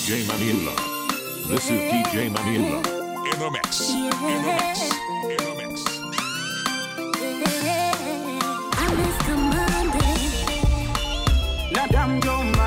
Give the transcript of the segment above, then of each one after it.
DJ Maniula. This is DJ Maniula. In the mix. In the mix. In the mix. Madam Joma.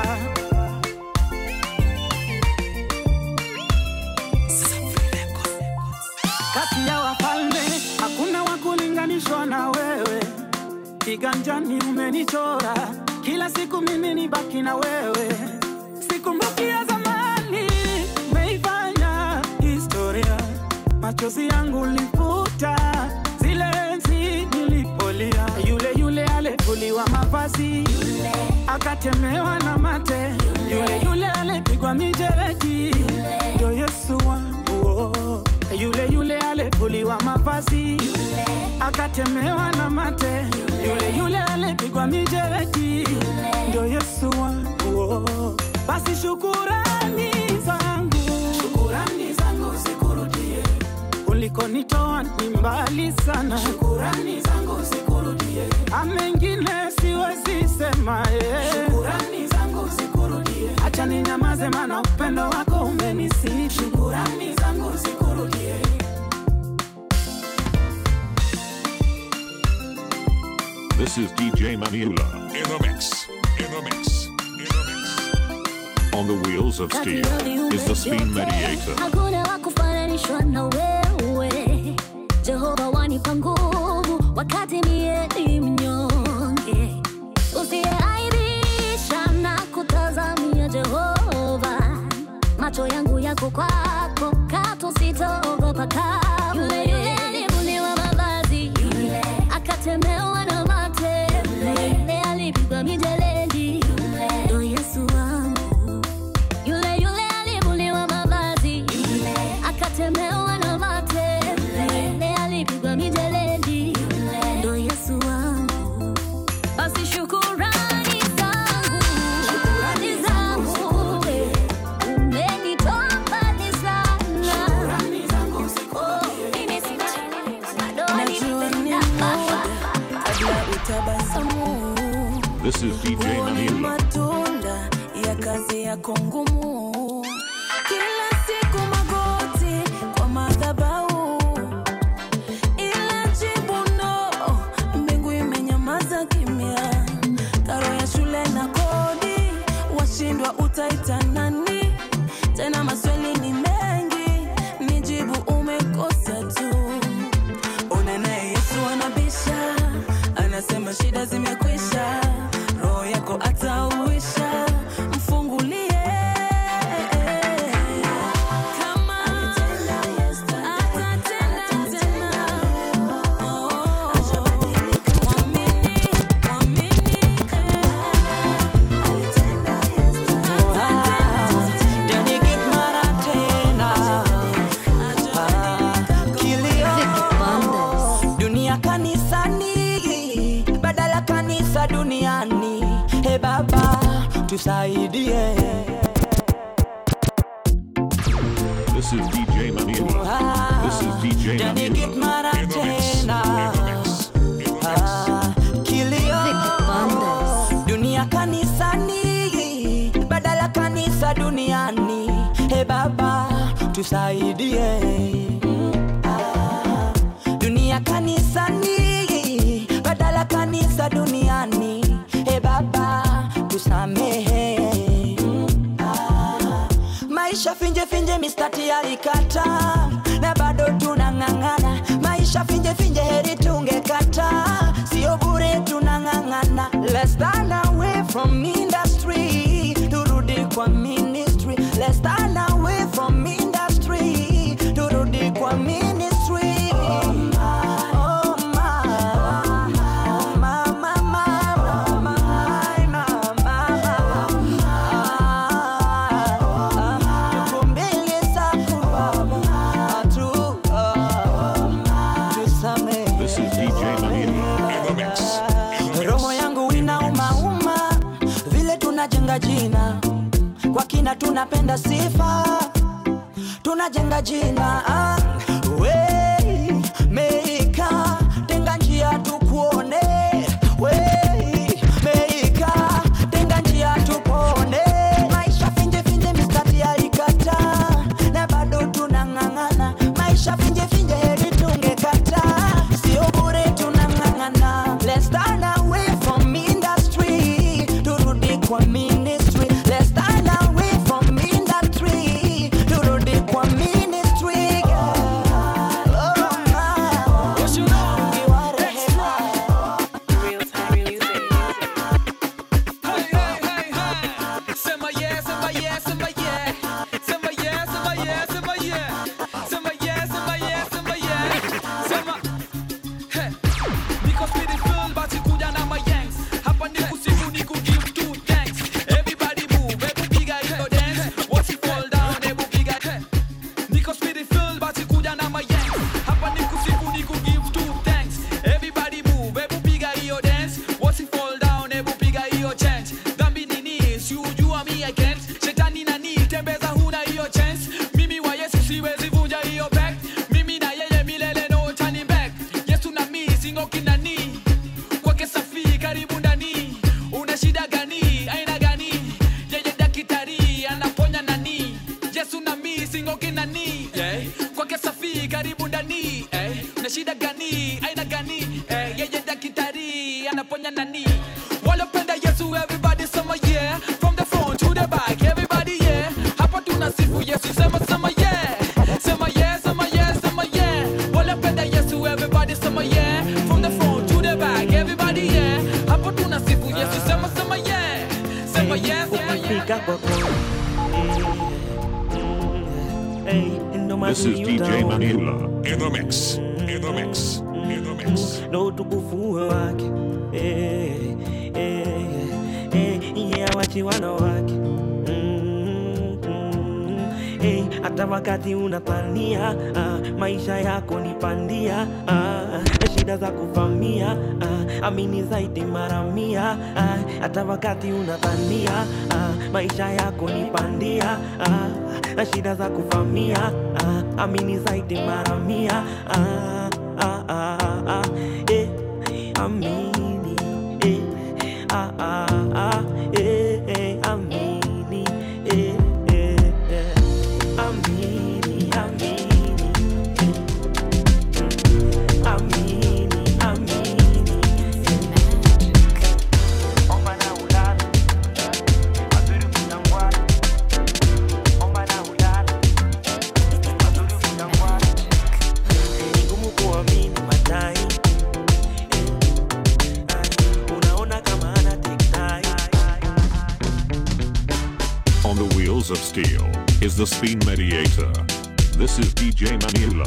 Kati ya wafalme hakuna wa kulinganishwa na wewe, kiganjani umenichora, kila siku mimi ni baki na wewe, sikumbuki ya zamani, umeifanya historia, machozi yangu lifuta, zile enzi nilipolia, yule yule alivuliwa mavazi akatemewa na mate, yule yule alipigwa mijeredi, ndio Yesu wangu oh. Yule yule alivuliwa mavazi akatemewa na mate, yule yule alipigwa mijeredi, ndio Yesu wangu oh. Basi shukurani zangu, shukurani zangu zikurudie ulikonitoa ni mbali sana, shukurani zangu zikurudie. Amengine siwezi sema eh. Shukurani zangu zikurudie, acha ninyamaze, maana upendo wako umenisifu. Shukurani zangu zikurudie. This is DJ Maniula. In the mix. In the mix. In the mix. On the wheels of steel is the spin mediator. hakuna wa kufananishwa na wewe jehova wanipa nguvu wakati mie ni mnyonge usiyeaibisha na kutazamia jehova macho yangu yako kwako katu sitaogopa kamwe yule yule alivuliwa mavazi yule akatemewa na mate yule alipigwa mijeledi ndo yesu wangu yule yule alivuliwa mavazi yule akatemewa na mate yule alipigwa mijeledi ndo Yesu wangu basi shukurani zangu shukurani zangu umenitoa mbali sana Oh, mimi sina bado Najua ni muda kabla utabasamu This is DJ huo ni Maniula. matunda ya kazi yako ngumu kila siku magoti kwa madhabahu ila jibu no mbingu imenyamaza kimya karo ya shule na kodi washindwa utaita nani tena maswali ni mengi nijibu umekosa tu Ona naye Yesu anabisha, anasema shida zimekwisha, roho yako atauisha, mfungulie kama atatenda tena. Oh, mwamini, mwamini, dunia kanisani badala kanisa duniani he baba tusaidie This is DJ Maniula. This is DJ Jani get Maniula. mara In the mix. In tena. the mix. In the mix. Ah, kilio dunia kanisani badala kanisa duniani he baba tusaidie Ah, dunia kanisani badala kanisa duniani he baba tusamehe Ah, maisha finje finje mistati yalikata na bado tunang'ang'ana maisha finje finje heri tungekata sio bure tunang'ang'ana let's stand away from industry turudi kwa ministry let's stand away from industry turudi kwa ministry oh my, oh my, oh my, my, my, my, my, my, my. Tuko mbele zako Baba, tu- tusamehe. This is DJ Maniula. In the mix. In the mix. roho yangu inaumauma vile tunajenga jina kwa kina tunapenda sifa tunajenga jina ah, we meika tenga njia tukuone we meika tenga njia tupone maisha finje finje mistati ya ika wanafanya nani walopenda yesu everybody sema yeah from the front to the back everybody yeah hapa tunasifu yesu sema sema yeah sema yeah sema yeah sema yeah walopenda yesu everybody sema yeah from the front to the back everybody yeah hapa tunasifu yesu sema sema yeah sema yeah sema yeah Ukifika kwako Hey, ndo This is mazuri DJ utaona. Maniula in the mix. In the mix. In the mix. na utukufu wake Eh, eh, eh, yeye awachi wana wake Mm, mm, eh, hata wakati unatania ah, maisha yako ni pandia ah, shida za kuvamia ah, amini zaidi mara mia ah, hata wakati unatania ah, maisha yako ni pandia ah, shida za kuvamia ah, amini zaidi mara mia ah, ah, ah, ah, eh, amini eh, ah, ah, ah, eh, eh, amini eh, eh, eh, amini amini amini amini omba na ulala mazuri kutangwana omba na ulala mazuri kutangwana ni ngumu kuamini madai Eh, ah, unaona kama ana take time On the wheels of steel is the spin mediator. This is DJ Maniula.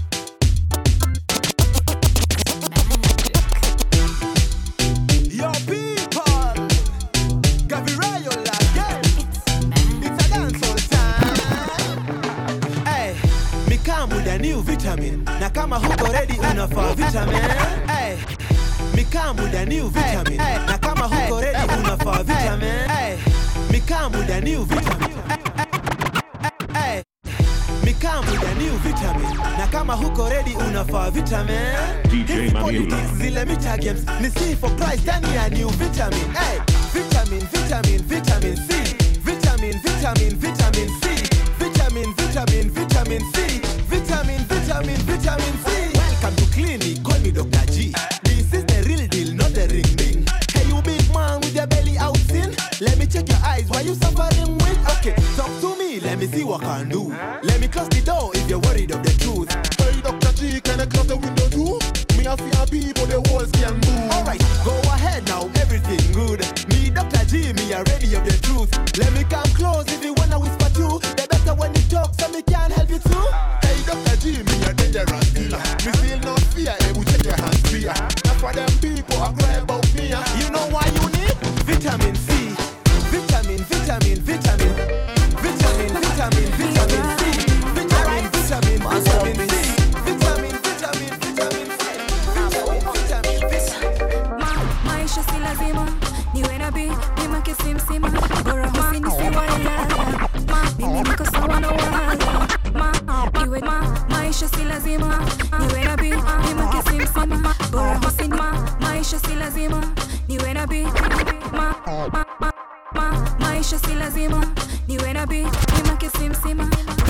Yo, people, Gabriel again. It's a dancehall time. Hey, mikamu da new vitamin, na kama huko ready unafaa vitamin. Hey, mikamu da new vitamin, na kama huko ready unafaa vitamin. Hey, mikamu da new vitamin. Hey, mikamu da new vitamin, na kama huko ready unafaa vitamin. DJ Hizi Maniula. politics zile mita games ni C for price ndani ya new vitamin hey, vitamin vitamin vitamin C vitamin vitamin vitamin C vitamin vitamin vitamin C vitamin vitamin vitamin C welcome to clinic call me Dr. G this is the real deal not the ring ding hey you big man with your belly out thin let me check your eyes why you suffering with okay talk to me let me see what can do let me close the door if you're worried of the truth Hey, Dr. G, can I close the window too? Me a fear people, the walls can move. Alright, go ahead now, everything good. Me, Dr. G, me are ready of the truth. Let me come close if you wanna whisper too. The better when you talk, so me can help you too. Hey, Dr. G, me a dangerous killer. Me feel no fear, hey, we check your hands fear. Now for them people, I cry about me. ah. You know why you need vitamin C. Vitamin, vitamin, vitamin. Vitamin, vitamin, vitamin C. Vitamin, vitamin, vitamin C. Vitamin, vitamin, vitamin C. Vitamin, vitamin, vitamin. Ma, maisha si lazima niwe na bi bima kisimsima bora husini siwailala ma mimi niko sawa na wala ma iwe ma maisha si lazima niwe na bi bima kisimsima bora husini ma maisha si lazima niwe na bi ma ma ma ma maisha si lazima niwe na bi bima kisimsima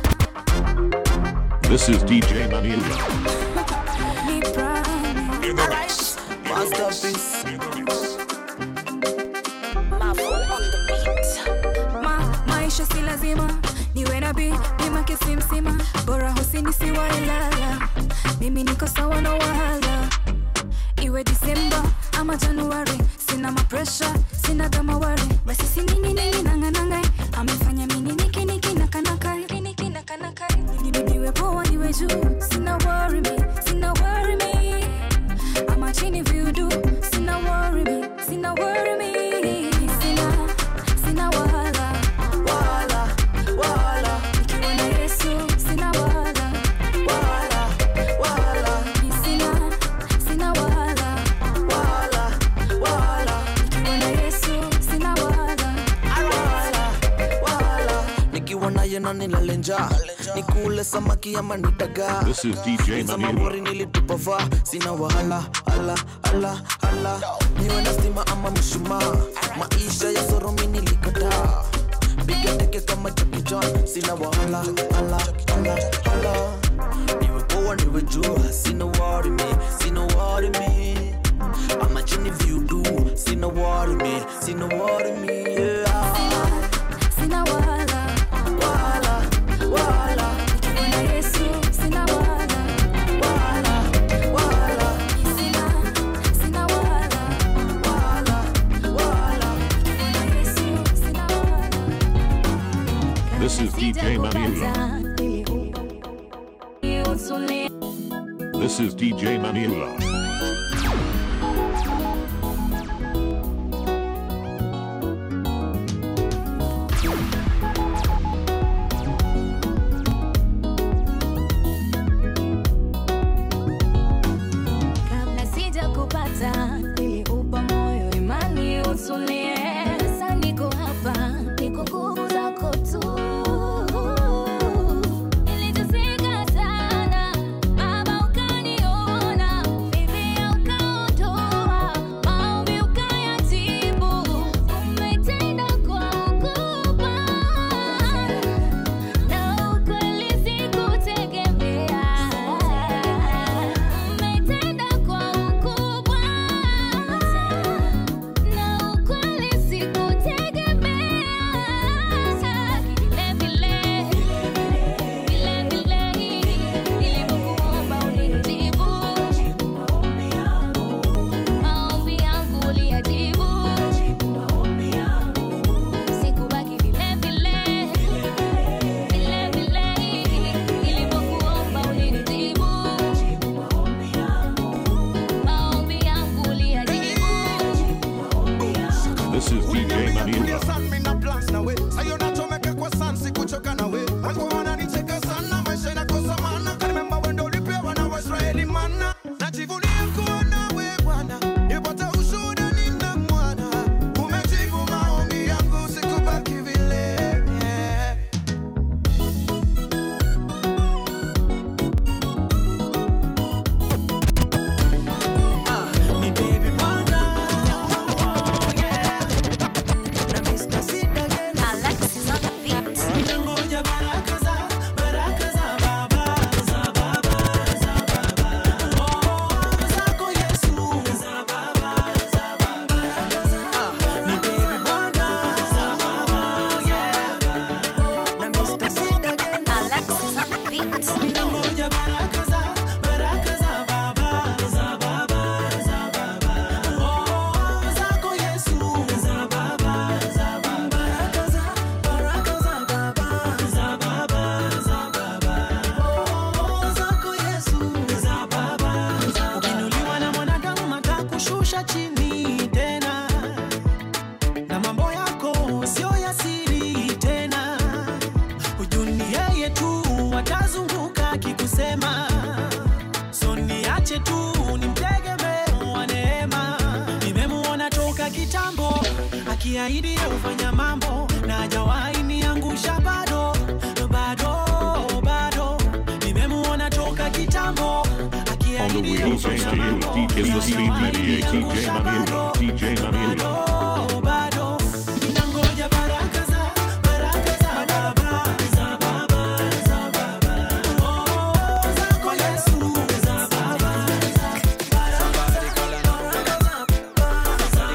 This is DJ Maniula ni prime in the mix. Masterpiece. In the mix. ma maisha si lazima niwe na bi bima kisimsima bora husini siwailala mimi niko sawa na wahala iwe disemba ama januari sina mapresha sina gamawari basi sinininininanganangai amefanya mininikinikinakanaka niwe poa niwe juu sina worry me sina worry me ama chini viudu sina worry me sina worry me sina sina wahala Wala, wala, nikiwa na yesu sina wahala wala, wala, Ni sina sina wahala wala, wala, nikiwa na yesu sina wahala wala, wala. Nikiwa naye na nilale njaa nikule samaki ama nitagaa This is DJ Za Maniula. mabori nilitupavaa sina wahala ala ala ala niwe na stima ama mshumaa maisha ya soromi nilikataa piga teke kama Jackie Chan sina wahala ala ala ala niwe poa niwe jua sina worry me sina worry me ama chini viudu sina worry me yeah. Sina wala, wala, wala, nikiwa na Yesu sina wala, wala, wala, sina, sina wala, wala, wala. nikiwa na Yesu sina wala. This is DJ Maniula. This is DJ Maniula. kabla sija kupata niliupa moyo imani utulie sasa niko hapa niko nguvu zako tu Niliteseka sana, Baba ukaniona, Biblia ukaondoa, maombi ukayajibu. Umetenda kwa ukubwa, na ukweli sikutegemea. Umetenda kwa ukubwa, na ukweli sikutegemea. Vile vile, vile vile, nilipokuomba unijibu. Maombi yangu uliyajibu. Sikubaki vile vile, vile vile, nilipokuomba unijibu. Maombi yangu uliyajibu. This is DJ Maniula. najivunia kuwa nawe Bwana, nipata ushuhuda nina mwana, umejibu maombi yangu, sikubaki vile yeah. Ni baby mwana, yeah. Na Mr. Sid again. Alexis on the beat. Ninangoja baraka za, baraka za Baba, za Baba, za Baba. Oh, zako Yesu, za Baba, za Baba. Ah, ni baby mwana, za Baba, yeah. Na Mr. Sid again. Alexis on the beat. Ninangoja baraka za, baraka za Baba, za Baba, za Baba. Oh, zako Yesu, za Baba, za Baba. Baraka za, baraka za Baba, za Baba, za Baba. Oh, zako Yesu, za Baba, za Baba. Ukiinuliwa na mwanadamu matakushusha chini tena, na mambo yako sio ya siri tena. Hujuni yeye tu atazunguka akikusema, so niache tu nimtegemee wa neema. Nimemuona toka kitambo akiahidi ufanya mambo na hajawahi niangusha bado bado bado. Nimemuona toka kitambo On the akiahidi wheels of ufanya steel mambo is na the speed hajawahi mediator DJ niangusha Maniula. bado. DJ Maniula. Bado, bado. Ninangoja baraka za, baraka za Baba, za Baba, za Baba. Oh, zako Yesu, za Baba, za baraka za, baraka za Baba, za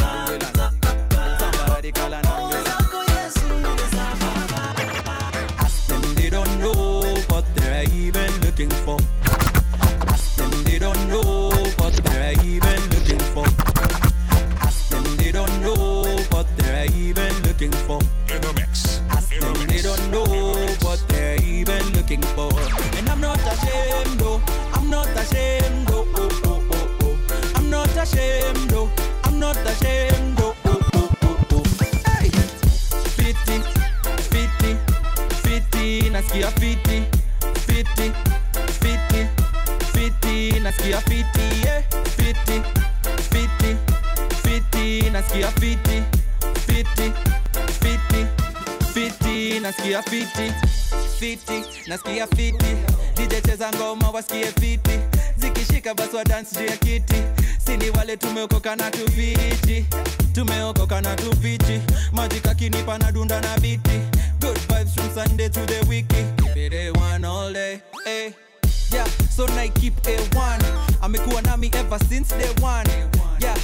Baba. Oh, zako Yesu, za Baba. Ask them, they don't know what they're even looking for. Ask them, they don't know what they're even looking for. Ask them, they don't know what they're even looking for. In the mix. Ask In them, the they mix. don't know what they're even looking for. And I'm not ashamed, though. I'm not ashamed, though. Oh, oh, oh, oh. I'm not ashamed, though. I'm not ashamed, though. Oh, oh, oh, oh. Hey! Fiti, fiti, fiti, nasikia fiti, fiti, fiti, fiti, nasikia fiti, yeah. Fiti, fiti, fiti, nasikia fiti, fiti, fiti, fiti, nasikia fiti, fiti, nasikia fiti. DJ cheza ngoma wasikie fiti, zikishika basi wa dance juu ya kiti. Sini wale tumeokoka na tuviti, tumeokoka na tupichi. Maji kakinipa na dunda na biti. Good vibes from Sunday to the wiki. Keep it A1 all day, eh. Yeah, so na keep A1 amekuwa nami ever since day one yeah and he's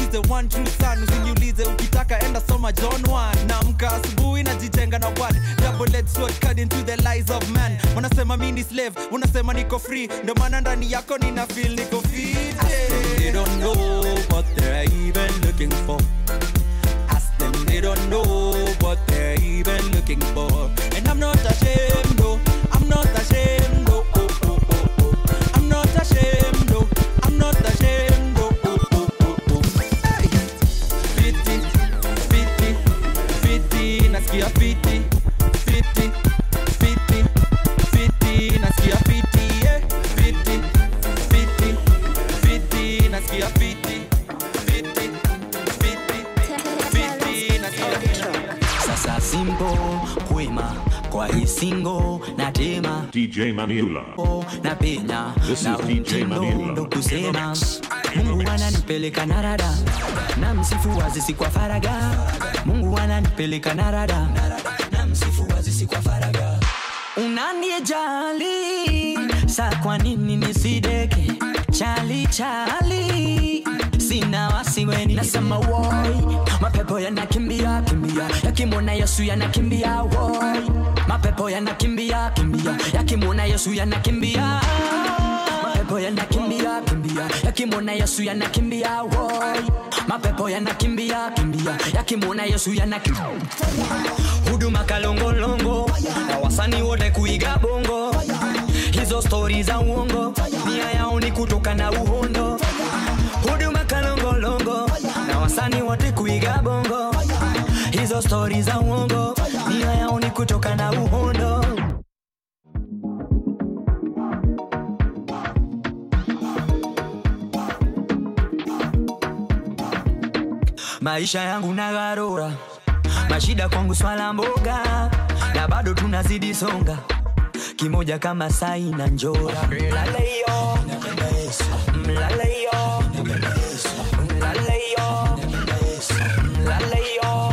niulize one true son usiniulize ukitaka enda soma john 1 naamka asubuhi najijenga na word double sword cut into the lies of man wanasema mi ni slave unasema niko free ndio maana ndani yako nina feel niko fit they don't know what they're even looking for ask them they don't know what they're even looking for and i'm not ashamed no i'm not ashamed no oh, oh, oh, oh. i'm not ashamed no i'm not ashamed no oh, oh, oh, oh. Hey. fiti fiti fiti nasikia fiti fiti fiti fiti nasikia fiti yeah. fiti fiti fiti nasikia fiti fiti fiti fiti nasikia fiti sasa simbo kwema kwa isingo na tema DJ Maniula. na penya This na is DJ mtindo Maniula. ndo kusema mungu ananipeleka narada na msifu wazisi kwa faraga mungu ananipeleka narada na msifu wazisi kwa faraga unaniejali sa kwa nini nisideke chali chali sina wasiweni nasema woi mapepo yanakimbia kimbia yakimwona yesu yanakimbia woi mapepo yanakimbia kimbia yakimwona yesu yanakimbia mapepo yanakimbia kimbia yakimwona yesu yanakimbia woi mapepo yanakimbia kimbia yakimwona yesu yanakimbia huduma kalongolongo na wasani wote kuiga bongo hizo stori za uongo nia yao ni kutoka na uhondo huduma kalongolongo na wasani wote kuiga bongo hizo stori za uongo nia yao ni kutoka na uhondo maisha yangu nagarura mashida kwangu swala mboga na bado tunazidi songa kimoja kama sai na njora Mlaleyo, mlaleyo, mlaleyo, mlaleyo.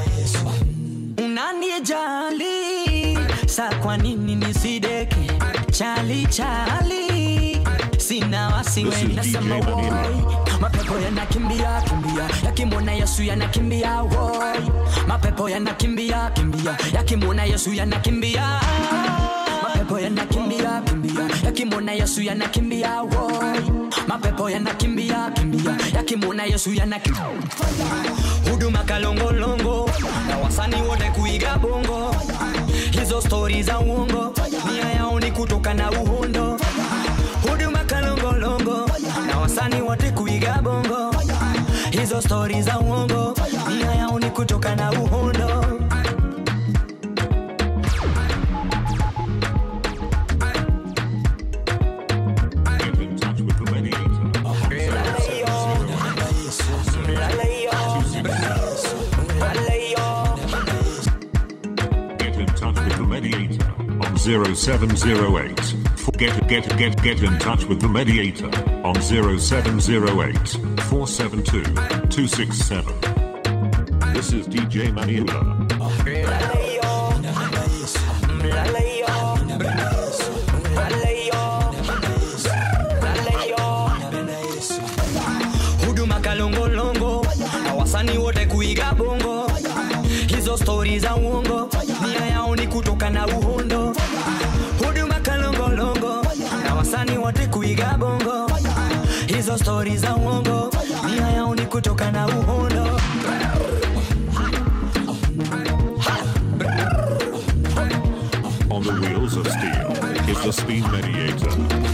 unaniejali sa kwa nini nisideke chali chali sina wasiwe nasema woi mapepo yanakimbia kimbia yakimwona yesu yanakimbia woi mapepo yanakimbia kimbia yakimwona yesu yanakimbia mapepo yanakimbia kimbia yakimwona yesu yanakimbia woi mapepo yanakimbia kimbia yakimwona yesu yanakimbia huduma kalongolongo na wasani wote kuiga bongo hizo stori za uongo nia yao ni kutoka na uhondo huduma kalongolongo na wasani wote kuiga bongo hizo stori za uongo nia yao ni kutoka na uhondo Get in touch with the mediator. Get in touch with the mediator on 0708. For- Get get get get in touch with the mediator on 0708 472 267. This is DJ Maniula. huduma kalongolongo na wasani wote kuiga bongo hizo stori za uongo nia yao ni kutoka na uhondo huduma kalongolongo na wasani wote kuiga bongo hizo stori za uongo nia yao ni kutoka na uhondo On the wheels of steel is the speed mediator.